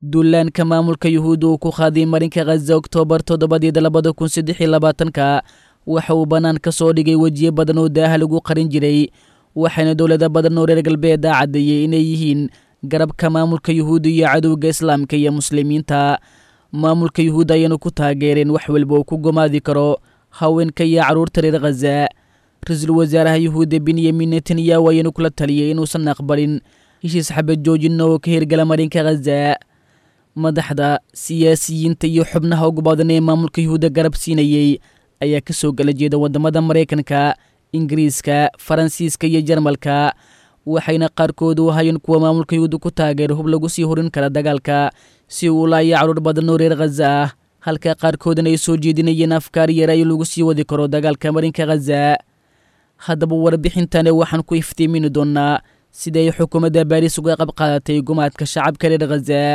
duulaanka maamulka yuhuudda uu ku qaaday marinka khaza oktoobar toddobadeeda labada kun saddex iyo labaatanka waxa uu bannaan ka soo dhigay wejiyo badan oo daaha lagu qarin jiray waxaana dowlado badan oo reer galbeeda caddeeyey inay yihiin garabka maamulka yuhuudda iyo cadowga islaamka iyo muslimiinta maamulka yuhuudda ayaanu ku taageereen wax walba uu ku gomaadi karo haweenka iyo carruurta reer khaza ra-iisul wasaaraha yuhuudda benyamin netanyahu ayaanu kula taliyey inuusan aqbalin heshiis xabad joojina oo ka hirgala marinka khaza madaxda siyaasiyiinta iyo xubnaha ugu badan ee maamulka yuhuudda garab siinayey ayaa ka soo gala jeeda waddamada maraykanka ingiriiska faransiiska iyo jarmalka waxayna qaarkood u ahayeen kuwa maamulka yuhuudda ku taageera hub lagu sii horin kara dagaalka si uu laaya carruur badan oo reer khaza ah halka qaarkoodana ay soo jeedinayeen afkaar yaraayo lagu sii wadi karo dagaalka marinka khaza haddaba warbixintani waxaan ku iftiimini doonnaa sida ay xukuumadda baariis uga qab qaadatay gumaadka shacabka reer khaza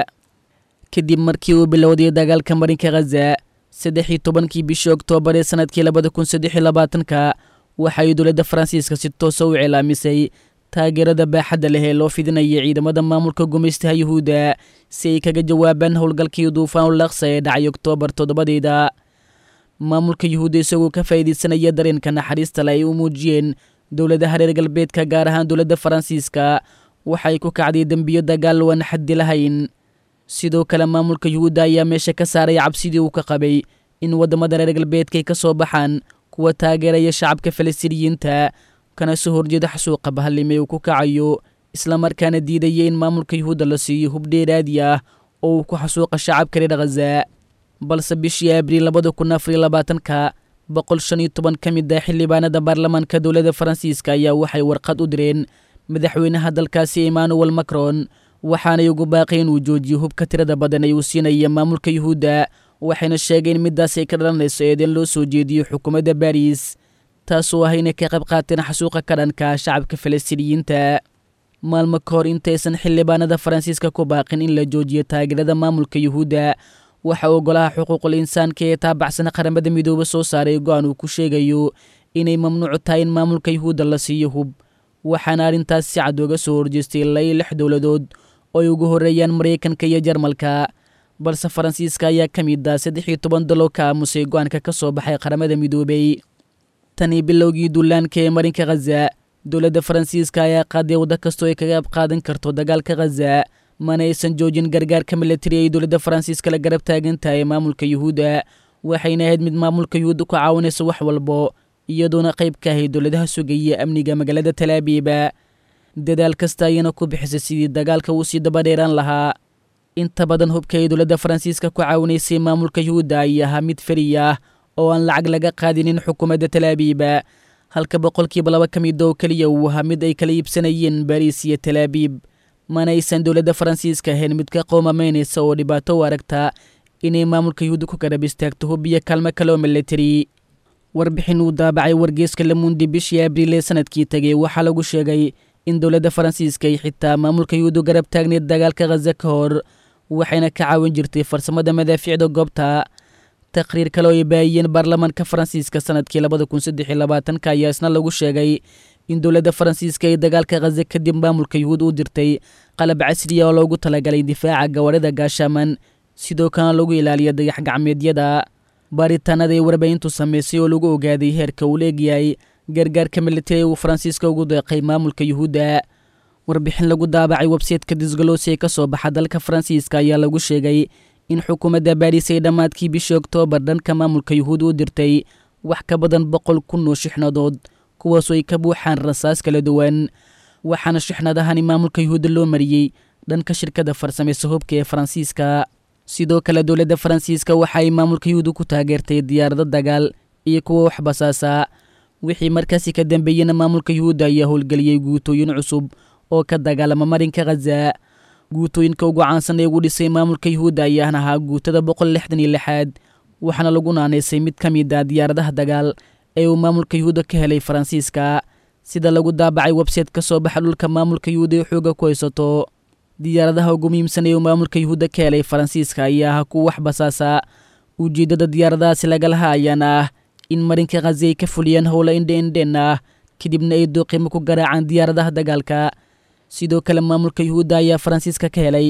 kadib markii uu bilowday dagaalka marinka khaza saddex iyo tobankii bishii oktoobar ee sanadkii labada kun saddex iyo labaatanka waxaay dowladda faransiiska si toosa u cilaamisay taageerada baaxadda leh ee loo fidinaya ciidamada maamulka gumaystaha yuhuudda si ay kaga jawaabaan howlgalkii duufaanul laksa ee dhacay oktoobar toddobadeeda maamulka yuhuudda isagoo ka faa'iidaysanaya dareenka naxariista le ay u muujiyeen dowladaha reer galbeedka gaar ahaan dowladda faransiiska waxay ku kacday dembiyo dagaal waan xaddi lahayn sidoo kale maamulka yuhuudda ayaa meesha ka saaray cabsidii uu ka qabay in waddamada reer galbeedka ay ka soo baxaan kuwa taageeraya shacabka falastiiniyiinta kana soo horjeeda xasuuqa bahalime uu ku kacayo islamarkaana diidaya in maamulka yuhuudda la siiyo hub dheeraadi ah oo uu ku xasuuqa shacabka reer khaza balse bishii abriil labada kun afariyo labaatanka boqol shan iyo toban ka mid ah xildhibaanada baarlamaanka dowladda faransiiska ayaa waxay warqad u direen madaxweynaha dalkaasi emmanuel macron waxaanay ugu baaqay inuu joojiyo hubka tirada badan ee uu siinaya maamulka yuhuudda waxayna sheegeen middaas ay ka dhalanayso eedeen loo soo jeediyo xukuumadda baris taasoo ah inay ka qayb qaateen xasuuqa ka dhanka shacabka falastiiniyiinta maalmo ka hor intaysan xildhibaanada faransiiska ku baaqin in la joojiyo taageerada maamulka yuhuudda waxa uu golaha xuquuqul insaanka ee taabacsan qaramada midoobe soo saaray go-aan uu ku sheegayo inay mamnuucu tahay in maamulka yuhuudda la siiyo hub waxaana arrintaas si cad uga soo horjeestay ilaa iyo lix dowladood oo ay ugu horreeyaan maraykanka iyo jarmalka balse faransiiska ayaa ka mid ah saddex iyo toban dalo ka aamusay go-aanka ka soo baxay qaramada midoobey tanii bilowgii duulaanka ee marinka khaza dowladda faransiiska ayaa qaaday waddo kastoo ay kaga ab qaadan karto dagaalka khaza mana aysan joojin gargaarka militari ay dowladda faransiiska la garab taagan tahay maamulka yuhuudda waxayna ahayd mid maamulka yuhuudda ku caawinaysa wax walbo iyadoona qayb ka ahayd dowladaha sugaya amniga magaalada talaabiiba dadaal kasta ayana ku bixisay sidii dagaalka uu sii dabadheeraan lahaa inta badan hubka ay dowladda faransiiska ku caawinaysay maamulka yuhuudda ay ahaa mid feri ah oo aan lacag laga qaadinin xukuumadda talaabiiba halka boqolkiiba laba ka mid oo keliya uu ahaa mid ay kala iibsanayeen bariis iyo talaabiib mana aysan dowladda faransiiska ahayn mid ka qoomamaynaysa oo dhibaato u aragta inay maamulka yuhuudda ku garab istaagto hub iyo kaalmo kale oo militari warbixin uu daabacay wargeeska lamundi bishii abriil ee sanadkii tegay waxaa lagu sheegay in dowladda faransiiska ay xitaa maamulka yuhuuddu garab taagneed dagaalka khaza ka hor waxayna ka caawin jirtay farsamada madaafiicda goobta taqhriir kale oo ay baahiyeen baarlamaanka faransiiska sanadkii labada kun saddex iyo labaatanka ayaa isna lagu sheegay in dowladda faransiiska ay dagaalka khaza kadib maamulka yuhuud u dirtay qalab casriya oo loogu talagalay difaaca gawaarida gaashaaman sidoo kalena lagu ilaaliyo dayax gacmeedyada baaritaanada ay warbaahintu samaysay oo lagu ogaaday heerka uu leegyahay gargaarka militari uu faransiiska ugu deeqay maamulka yuhuudda warbixin lagu daabacay websayteka disgalosi ee ka soo baxa dalka faransiiska ayaa lagu sheegay in xukuumadda baariis ay dhammaadkii bishii oktoobar dhanka maamulka yuhuud u dirtay wax ka badan boqol kun oo shixnadood kuwaasoo ay ka buuxaan rasaas kala duwan waxaana shixnadahani maamulka yuhuudda loo mariyey dhanka shirkadda farsamaysa hubka ee faransiiska sidoo kale dowladda faransiiska waxa ay maamulka yuhuudda ku taageertay diyaarado dagaal iyo kuwa wax basaasa wixii markaasi ka dambeeyena maamulka yuhuudda ayaa howlgeliyey guutooyin cusub oo ka dagaalama marinka khaza guutooyinka ugu caansan ee ugu dhisay maamulka yuhuudda ayaan ahaa guutada boqol lixdan iyo lixaad waxaana lagu naanaysay mid ka mid ah diyaaradaha dagaal ee uu maamulka yuhuudda ka helay faransiiska sida lagu daabacay websayte ka soo baxa dhulka maamulka yuhuudda ee xooga ku haysato diyaaradaha ugu muhiimsan ee uu maamulka yuhuudda ka helay faransiiska ayaa ahaa kuwa wax basaasa ujeeddada diyaaradahaasi lagalaha ayaana ah in marinka khazi ay ka fuliyaan howla indheindhen ah kadibna ay dooqimo ku garaacaan diyaaradaha dagaalka sidoo kale maamulka yuhuudda ayaa faransiiska ka helay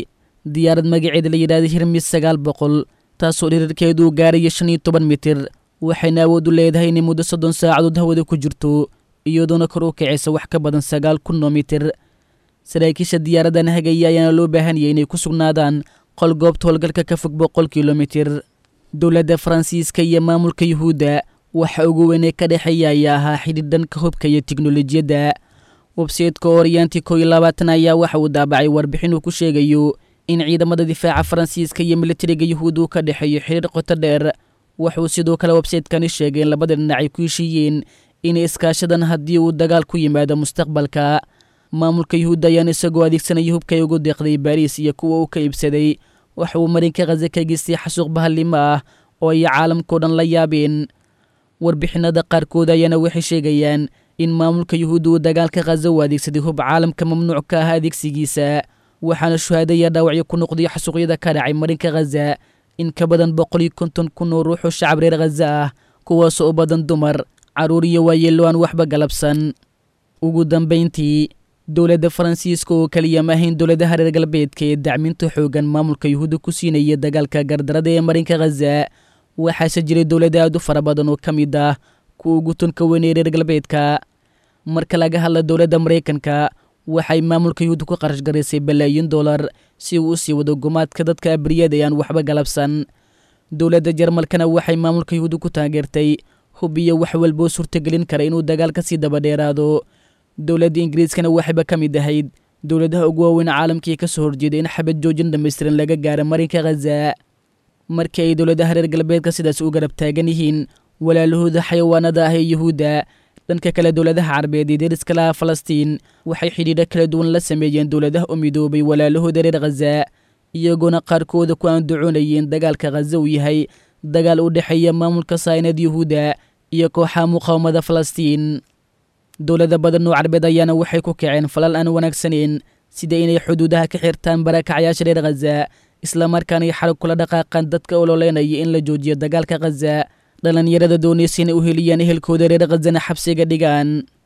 diyaarad magaceeda la yidhahda hirmis sagaal boqol taasoo dhirirkeeduu gaaraya shan iyo toban mitir waxayna awood u leedahay inay muddo soddon saacadood hawada ku jirto iyadoona kor u kacaysa wax ka badan sagaal kun oo mitir saraakiisha diyaaradan hagaya ayaana loo baahan yahay inay ku sugnaadaan qol goobta howlgalka ka fog boqol kilomitir dowladda faransiiska iyo maamulka yuhuudda waxa ugu weynee ka dhexeeya ayaa ahaa xidhiir dhanka hubka iyo tiknolojiyadda websayteka oryanti koo iyo labaatan ayaa waxa uu daabacay warbixin uu ku sheegayo in ciidamada difaaca faransiiska iyo militariga yuhuud uu ka dhexeeyo xidhiir qoto dheer wuxuu sidoo kale websaytekani sheegay in labada dhinac ay ku heshiiyeen inay iskaashadan haddii uu dagaal ku yimaado mustaqbalka maamulka yuhuudda ayaan isagoo adeegsanaya hubka ay ugu deeqday baariis iyo kuwa uu ka iibsaday waxa uu marinka khaza ka geystay xasuuq bahallimo ah oo ay caalamkao dhan la yaabeen warbixinada qaarkood ayaana waxay sheegayaan in maamulka yuhuudda uu dagaalka khaza u adeegsaday hub caalamka mamnuuc ka ah adeegsigiisa waxaana shuhaadaya dhaawacyo ku noqday xasuuqyada ka dhacay marinka khaza in ka badan boqol iyo konton kun oo ruuxoo shacab reer khaza ah kuwaasoo u badan dumar carruur iyo waayeello aan waxba galabsan ugu dambayntii dowladda faransiiska oo keliya ma ahayn dowladaha reer galbeedka ee dacminta xoogan maamulka yuhuudda ku siinaya dagaalka gardarada ee marinka khaza waxaase jiray dowlada aad u fara badan oo ka mid ah kuwa ugu tunka weyn ee reer galbeedka marka laga hadla dowladda maraykanka waxay maamulka yuhuudda ku qarash garaysay balaayin dollar si uu u sii wado gumaadka dadka abriyada ee aan waxba galabsan dowladda jarmalkana waxay maamulka yuhuudda ku taageertay hub iyo wax walboo suurtagelin kara inuu dagaal ka sii dabadheeraado dowladda ingiriiskana waxayba ka mid ahayd dowladaha ugu waaweyn caalamkii ka soo horjeeday in xabad joojin dhammaystiran laga gaaro marinka khaza markii ay dowladaha reer galbeedka sidaas u garab taagan yihiin walaalahooda xayawaanada ah ee yuhuudda dhanka kale dowladaha carabeed ee deriska laha falastiin waxay xidhiidho kala duwan la sameeyeen dowladaha u midoobay walaalahooda reer khaza iyagoona qaarkooda ku aandacoonayeen dagaalka khaza uu yahay dagaal u dhexeeya maamulka saynad yuhuudda iyo kooxaha muqaawamada falastiin dowlada badan oo carabeed ayaana waxay ku kaceen falal aan wanaagsaneyn sida inay xuduudaha ka xirtaan barakacyaasha reer khaza islamarkaana ay xalag kula dhaqaaqaan dadka ololeynaya in la joojiyo dagaalka khaza dhallinyarada doonaysa inay u heliyaan ehelkooda reer khazana xabsiga dhigaan